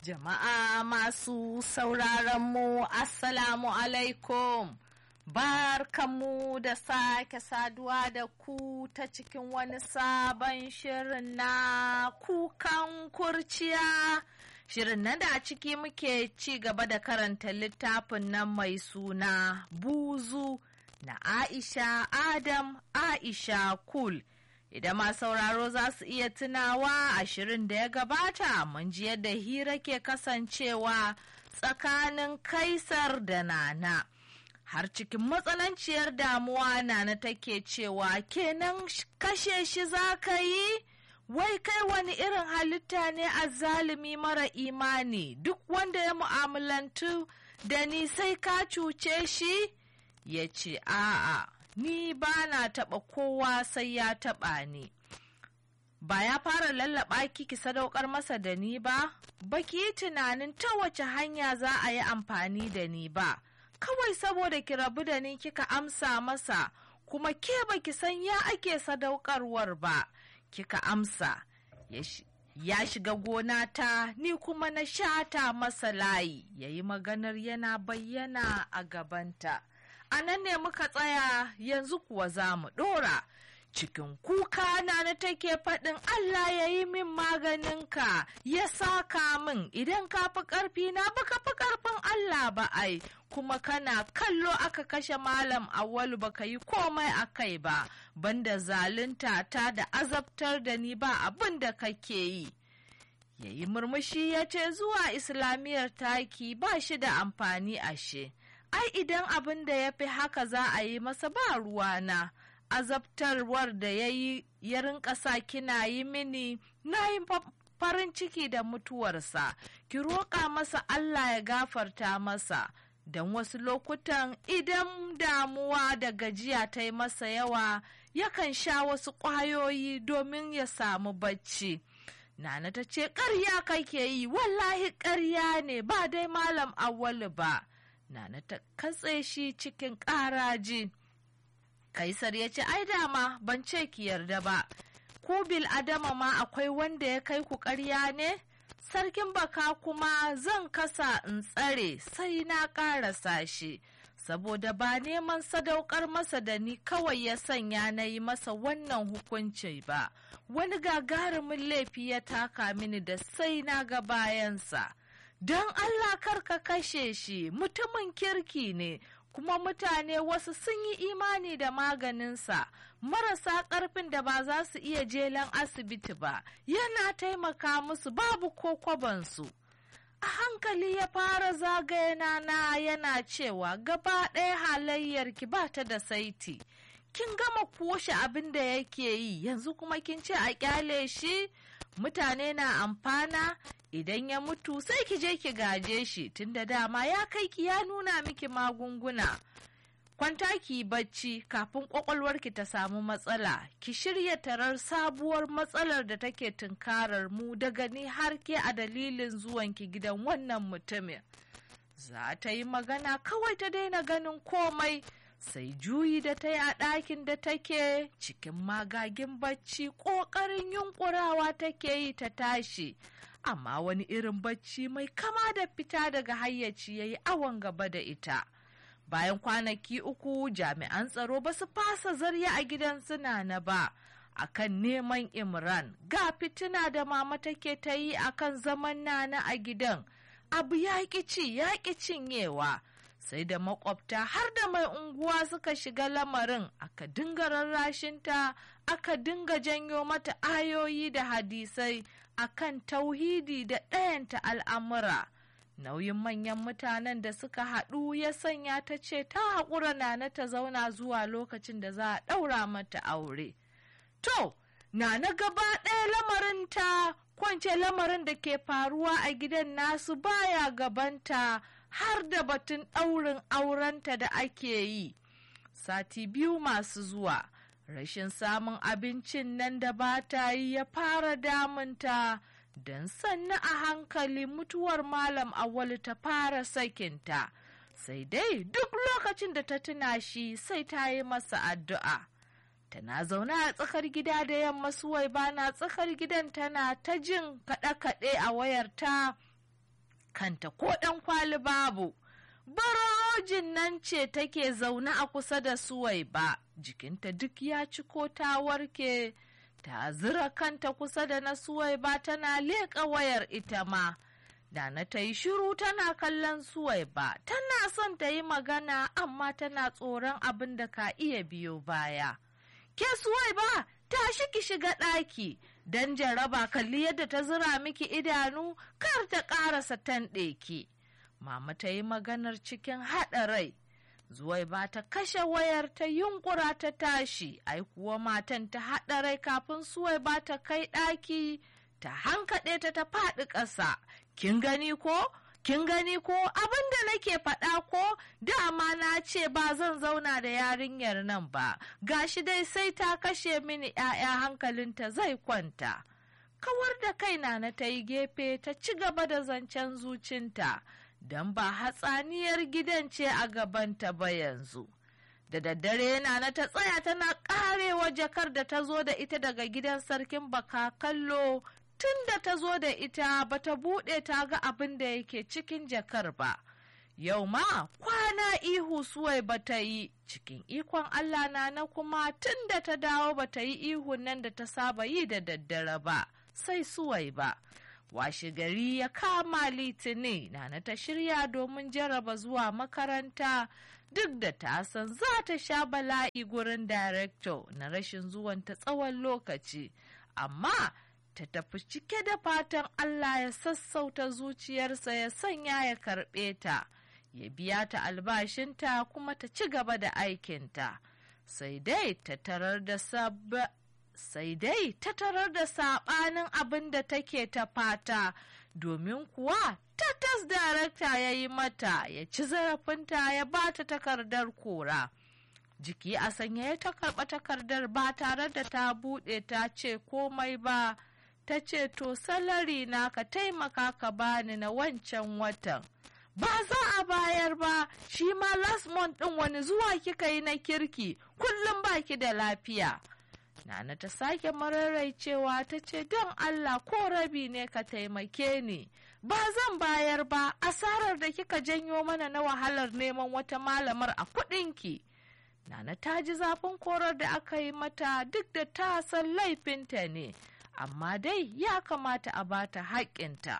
Jama'a masu sauraron mu Assalamu alaikum. Barkanmu da sake saduwa da ku ta cikin wani sabon shirin na kukan kurciya. Shirin nan da a ciki muke ci gaba da karanta littafin nan mai suna buzu na Aisha Adam Aisha Kul. Idan ma sauraro za su iya tunawa a shirin da ya gabata mun ji yadda hira ke kasancewa tsakanin Kaisar da Nana. Har cikin matsananciyar damuwa Nana take cewa kenan kashe shi za ka yi? Wai kai wani irin halitta ne a zalimi mara imani duk wanda ya mu'amalantu da ni sai ka cuce shi? Ya ce, A'a. ni ba na taɓa kowa sai ya taɓa ni. Ba ya fara lallaɓa ki ki sadaukar masa da ni ba, ba ki yi tunanin ta wace hanya za a yi amfani da ni ba, kawai saboda ki rabu da ni kika amsa masa, kuma ke ba ki san ya ake sadaukarwar ba, kika amsa. Ya shiga gona ta ni kuma na shata masa layi, ya yi maganar yana bayyana a gabanta. a nan ne muka tsaya yanzu kuwa za mu ɗora. Cikin kuka na na take faɗin Allah ya yi min maganinka ya saka min idan ka fi ƙarfi na baka fi ƙarfin Allah ba ai kuma kana kallo aka kashe malam awwalu baka yi komai a kai ba banda zalunta ta da azabtar da ni ba abin da kake yi. Ya yi murmushi ya ce zuwa islamiyar taki ba shi da amfani ashe. ai idan abin da ya fi haka za a yi masa ba ruwana azabtarwar da ya yi ya rinka sa kina yi mini na yi farin ciki da mutuwarsa ki roƙa masa Allah ya gafarta masa don wasu lokutan idan damuwa da gajiya ta yi masa yawa yakan sha wasu ƙwayoyi domin ya samu bacci. Nana ta ce ƙarya kake yi wallahi ƙarya ne ba dai malam awwalu ba. Nana ta katse shi cikin ƙaraji. Kaisar ya ce, Ai dama ban ce ki yarda ba, ku bil adama ma akwai wanda ya kai ku ƙarya ne? Sarkin baka kuma zan kasa in tsare sai na ƙarasa shi, saboda ba neman sadaukar masa da ni kawai ya sanya na yi masa wannan hukunci ba, wani gagarumin laifi ya taka mini da sai na ga bayansa. don Allah kar ka kashe shi mutumin kirki ne kuma mutane wasu sun yi imani da maganinsa marasa ƙarfin da ba za su iya jelan asibiti ba yana taimaka musu babu ko kwabansu a hankali ya fara zagaye na yana cewa gaba ɗaya halayyarki ba ta da saiti kin gama kushe abin da yake yi yanzu kuma kin ce a kyale shi mutane na amfana idan ya mutu sai ki je ki gaje shi tunda dama ya kai ki ya nuna miki magunguna kwanta ki bacci kafin kwakwalwarki ta samu matsala ki shirya tarar sabuwar matsalar da take tunkarar mu daga ni har ke a dalilin zuwanki gidan wannan mutumin za ta yi magana kawai ta daina ganin komai sai juyi da ta yi a ɗakin da take cikin magagin bacci ƙoƙarin yunƙurawa take yi ta tashi amma wani irin bacci mai kama da fita daga hayyaci ya yi awon gaba da ita bayan kwanaki uku jami'an tsaro ba su fasa zarya a gidan suna na ba akan neman imran ga fitina da mama take ta yi akan zaman nana a gidan abu ya ci ya cinyewa sai da makwabta har da mai unguwa suka shiga lamarin aka dinga rarrashinta aka dinga janyo mata ayoyi da hadisai akan tauhidi da ɗayanta al'amura nauyin manyan mutanen da suka haɗu ya sanya ta ce ta haƙura nana ta zauna zuwa lokacin da za a ɗaura mata aure to nana gaba ɗaya lamarin ta kwance lamarin da ke faruwa a gidan nasu baya gabanta har da batun ɗaurin aurenta da ake yi sati biyu masu zuwa rashin samun abincin nan da ba ta yi ya fara damunta don sannu a hankali mutuwar malam awali ta fara sakinta sai dai duk lokacin da ta tuna shi sai ta yi masa addu'a tana zaune a tsakar gida da yamma suwai bana tsakar gidan tana ta jin kaɗe-kaɗe a wayarta kanta ko ɗan kwali babu barojin nan ce take zaune a kusa da suwai ba jikinta duk ya ci ko ta warke ta zira kanta kusa da na suwai ba tana leƙa wayar ita ma Dana ta yi shiru tana kallon suwai ba tana son ta yi magana amma tana tsoron abin da ka iya biyo baya ke suwai ba tashi ki shiga ɗaki don jaraba kalli yadda ta zira miki idanu kar ta ƙarasa tanɗe ki mama ta yi maganar cikin haɗa rai zuwai ba ta kashe wayar ta yunkura ta tashi ai kuwa matan ta haɗa rai kafin suwai ba ta kai ɗaki ta hankaɗe ta ta faɗi ƙasa kin gani ko kin gani ko abin da nake faɗa ko dama na ce ba zan zauna da yarinyar nan ba gashi dai sai ta kashe mini ‘ya'ya hankalinta zai kwanta kawar da kaina na ta yi gefe ta ci gaba da zancen zucinta don ba hatsaniyar gidan ce a gabanta ba yanzu da daddare yana na ta tsaya tana karewa jakar da ta zo da ita daga gidan sarkin baka kallo tun da ta zo da ita ba ta buɗe ta ga abin da yake cikin jakar ba. Yau ma kwana ihu suwai ba ta yi cikin ikon Allah na na kuma tun da ta dawo ba ta yi ihun nan da ta saba yi da daddare ba, sai suwai ba. Washe gari ya kama litini na na ta shirya domin jaraba zuwa makaranta duk da ta san za ta sha bala'i gurin director na rashin zuwanta tsawon lokaci. Amma ta tafi cike da fatan Allah ya sassauta zuciyarsa ya sanya ya karɓe ta, ya biya ta albashinta kuma ta ci gaba da aikinta. Sai dai ta tarar da sai dai ta tarar da saɓanin abin da take ta fata, domin kuwa tatas darakta ya yi mata ya ci zarafinta ya ba ta takardar kora. Jiki a sanya ya ta karɓa takardar ba tare da ta buɗe ta ce komai ba. ta ce to salari na ka taimaka ka bani na wancan watan ba za a bayar ba shi ma last month ɗin wani zuwa kika yi na kirki kullum baki da lafiya nana ta sake mararaicewa ta ce don allah ko rabi ne ka taimake ni ba zan bayar ba asarar da kika janyo mana na wahalar neman wata malamar a kuɗinki nana ta ji zafin korar da aka yi mata duk da ta san laifinta ne amma dai ya kamata a bata haƙƙinta.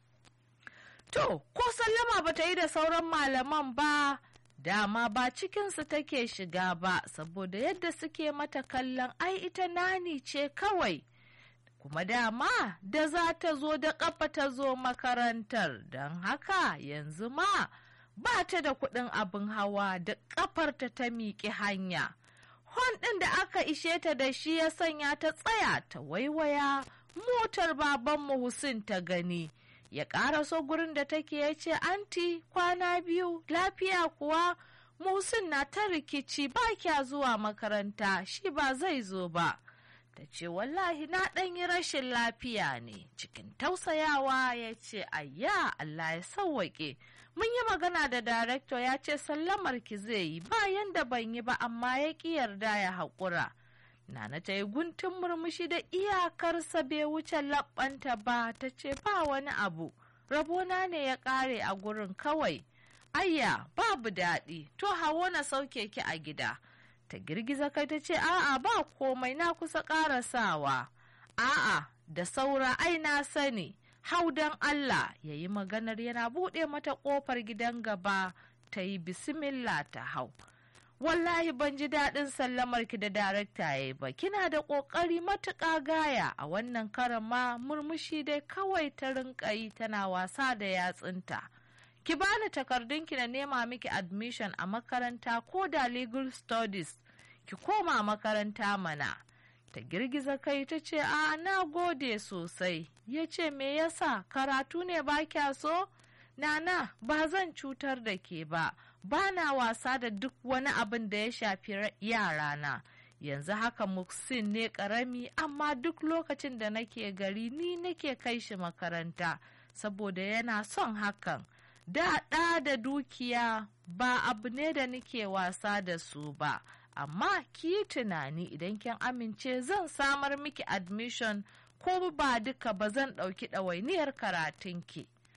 To, ko sallama ba ta yi da sauran malaman ba, dama ba cikinsu take shiga ba, saboda yadda suke mata kallon ai ita nani ce kawai. Kuma dama da za ta zo da ƙafa ta zo makarantar, don haka yanzu ma ba ta da kuɗin abin hawa da ƙafarta ta miƙi hanya. hon ɗin da aka ishe ta da shi ya sanya ta tsaya ta waiwaya motar babanmu Hussein ta gani. Ya ƙaraso gurin da take ya ce, Anti, kwana biyu, lafiya kuwa, Musin na ta rikici ba kya zuwa makaranta, shi ba zai zo ba. Ta ce, Wallahi na ɗan yi rashin lafiya ne, cikin tausayawa ya ce, Ayya, Allah ya sauwaƙe. mun yi magana da darekto ya ce sallamar ki zai yi bayan da ban yi ba amma ya ƙi yarda ya haƙura nana ta yi guntun murmushi da iyakarsa bai wuce laɓanta ba ta ce ba wani abu rabona ne ya ƙare a gurin kawai ayya babu daɗi to hawo na sauke ki a gida ta girgiza kai ta ce a'a ba komai na kusa ƙarasawa a'a da saura ai na sani hau don Allah ya yi maganar yana buɗe mata ƙofar gidan gaba ta yi bismillah ta hau. Wallahi ban ji daɗin sallamar ki da darakta ya yi ba, kina da ƙoƙari matuƙa gaya a wannan karan ma murmushi dai kawai ta rinƙa yi tana wasa da yatsunta. Ki bani takardunki na nema miki admission a makaranta ko da legal studies, ki koma makaranta mana. ta girgiza kai ta ce a na gode sosai ya ce me yasa karatu ne ba kya so nana ba zan cutar da ke ba ba na wasa da duk wani abin da ya shafi yarana yanzu haka muksin ne karami amma duk lokacin da nake gari ni nake kai shi makaranta saboda yana son hakan da ɗa da dukiya ba abu ne da nake wasa da su ba amma ki yi tunani idan kin amince zan samar miki admission ko ba duka ba zan ɗauki ɗawainiyar karatunki.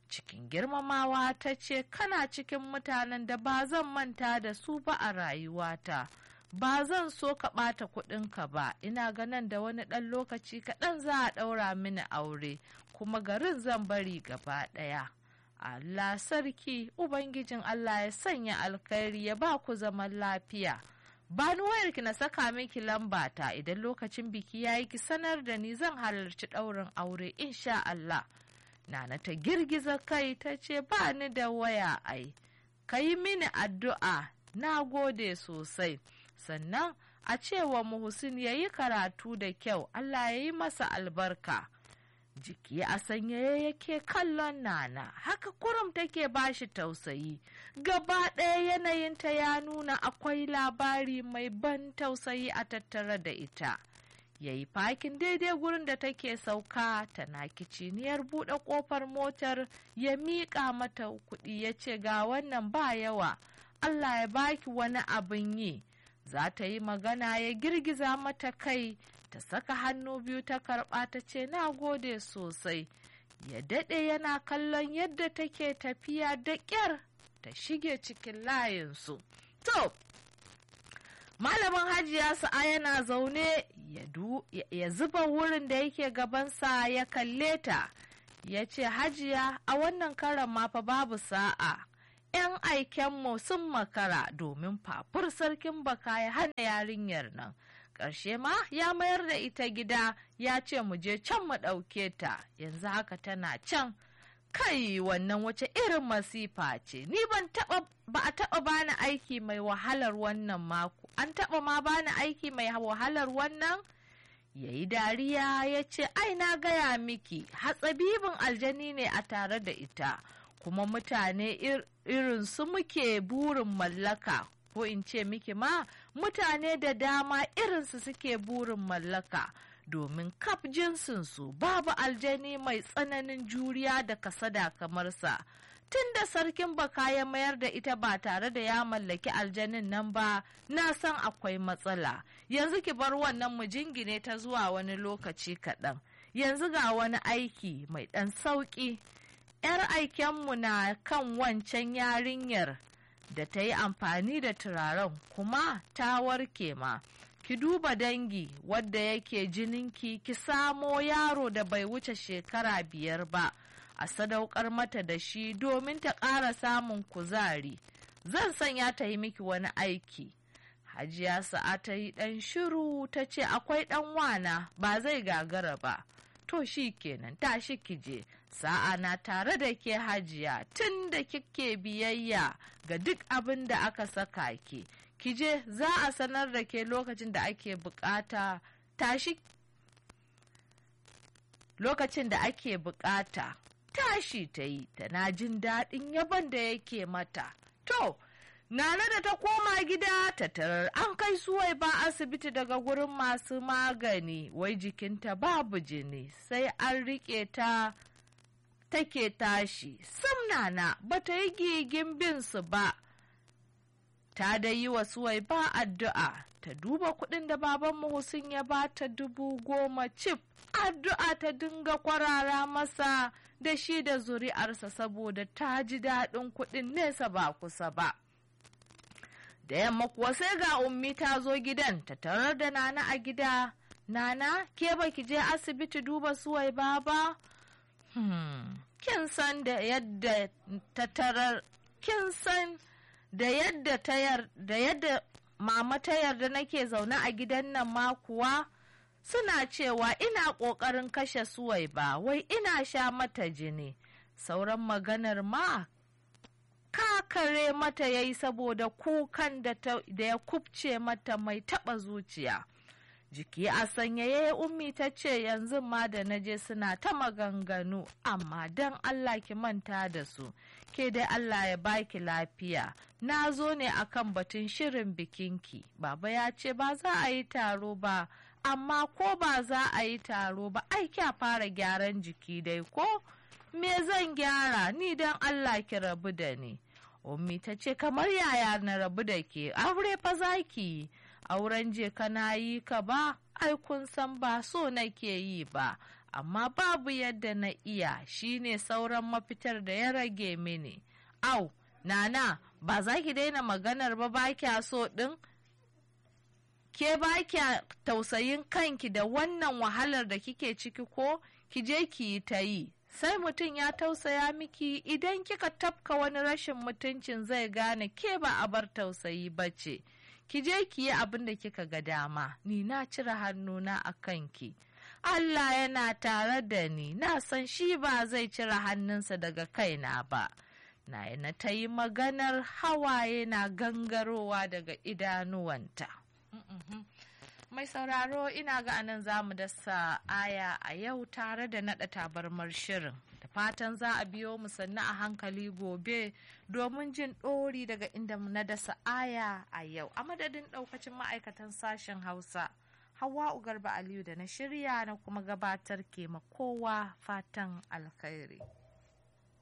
cikin girmamawa ta ce kana cikin mutanen da ba zan manta da su ba a rayuwata ba zan so ka ɓata kuɗinka ba ina ganin da wani ɗan lokaci kaɗan za a ɗaura mini aure kuma garin zan bari gaba ɗaya Allah sarki Ubangijin Allah ya sanya alkhairi ya ba ku zaman lafiya bani wayarki na saka miki lambata idan lokacin biki ya yi ki sanar da ni zan halarci ɗaurin aure insha Allah Nana ta girgiza kai ta ce ba ni da waya ai, ka yi mini addu'a na gode sosai, sannan a cewa Muhsin ya yi karatu da kyau Allah ya yi masa albarka. Jiki a sanyaye yake kallon Nana, haka kurum take bashi tausayi, gaba ɗaya yanayinta ya nuna akwai labari mai ban tausayi a tattare da ita. ya yi fakin daidai gurin da take sauka tana kiciniyar buɗe ƙofar motar ya miƙa mata kuɗi ya ce ga wannan ba yawa Allah ya baki wani abin yi za ta yi magana ya girgiza mata kai ta saka hannu biyu ta karɓa ta ce na gode sosai ya daɗe yana kallon yadda take tafiya da ƙyar ta shige cikin layinsu to malamin hajiya sa'a yana zaune ya zuba wurin da yake gabansa ya kalle ta ya ce hajiya a wannan karan ma fa babu sa'a 'yan aikenmu sun makara domin fafur sarkin baka ya hana yarinyar nan ƙarshe ma ya mayar da ita gida ya ce mu je can mu ɗauke ta yanzu haka tana can kai wannan wace irin masifa ce ni ban taɓa ba a taɓa bani aiki mai wahalar wannan mako an taɓa ma bani aiki mai wahalar wannan ya yi dariya ya ce ai na gaya miki hatsabibin aljani ne a tare da ita kuma mutane irin su muke burin mallaka ko in ce miki ma mutane da dama irinsu suke burin mallaka domin kaf jinsinsu babu aljani mai tsananin juriya da kasada kamar sa tun da sarkin baka ya mayar da ita ba tare da ya mallaki aljanin nan ba na san akwai matsala yanzu ki bar wannan mu jingine ta zuwa wani lokaci kaɗan yanzu ga wani aiki mai ɗan sauƙi 'yar aikenmu na kan wancan yarinyar da ta yi amfani da turaren kuma ta warke ma ki duba dangi wadda yake jininki ki samo yaro da bai wuce shekara biyar ba a sadaukar mata da shi domin ta ƙara samun kuzari zan sanya ta yi miki wani aiki hajiya sa'a ta yi ɗan shiru ta ce akwai ɗan wana ba zai gagara ba to shi kenan tashi kije sa'a na tare da ke hajiya tun da kike biyayya ga duk abin da aka saka ki kije za a sanar da ke lokacin da ake bukata tashi lokacin da ake bukata tashi ta yi tana jin daɗin yaban da yake mata to Nana da ta koma gida ta tarar an kai suwai ba asibiti daga gurin masu magani wai jikinta babu jini sai an riƙe ta take tashi sam nana ba ta yi gigin bin su ba ta da yi wa suwai ba addu'a ta duba kuɗin da baban Hussein ya ba ta dubu goma cif addu'a ta dinga kwarara masa da shi da zuri'arsa saboda ta ji daɗin kuɗin nesa ba kusa ba. da yamma kuwa sai ga ummi ta zo gidan ta tarar da nana a gida nana ke baki je asibiti duba suwai ba ba hmm. kin san da yadda ta tarar kin san da yadda ta da yadda mama ta yarda nake zaune a gidan nan ma kuwa suna cewa ina ƙoƙarin kashe suwai ba wai ina sha mata jini sauran maganar ma kakare mata ya yi saboda kukan da ya kubce mata mai taɓa zuciya jiki a sanyaye ummi ta ce yanzu ma da naje suna ta maganganu amma don allah ki manta da su ke dai allah ya baki lafiya na zo ne akan batun shirin bikinki baba ya ce ba za a yi taro ba amma ko ba za a yi taro ba ai kya fara gyaran jiki dai ko me zan gyara ni don Allah ki rabu da ni. Ummi ta ce kamar yaya na rabu da ke aure fa zaki auren je kana yi ka ba ai kun san ba so nake yi ba amma babu yadda na iya shine sauran mafitar da ya rage mini au nana ba za ki daina maganar ba ba kya so ɗin ke ba kya tausayin kanki da wannan wahalar da kike ciki ko ki je ki yi ta yi sai mutum ya tausaya miki idan kika tafka wani rashin mutuncin zai gane ke ba a bar tausayi ba ce ki je ki yi abin da kika ga dama ni na cire hannuna a kanki Allah yana tare da ni na san shi ba zai cire hannunsa daga kaina ba na na ta yi maganar hawaye na gangarowa daga idanuwanta mai sauraro ina ga anan za mu dasa aya a yau tare da naɗa tabarmar shirin da fatan za a biyo mu sannu a hankali gobe domin jin ɗori daga inda na dasa aya a yau a madadin ɗaukacin ma'aikatan sashen hausa hawa garba aliyu da na shirya na kuma gabatar ke kowa fatan alkhairi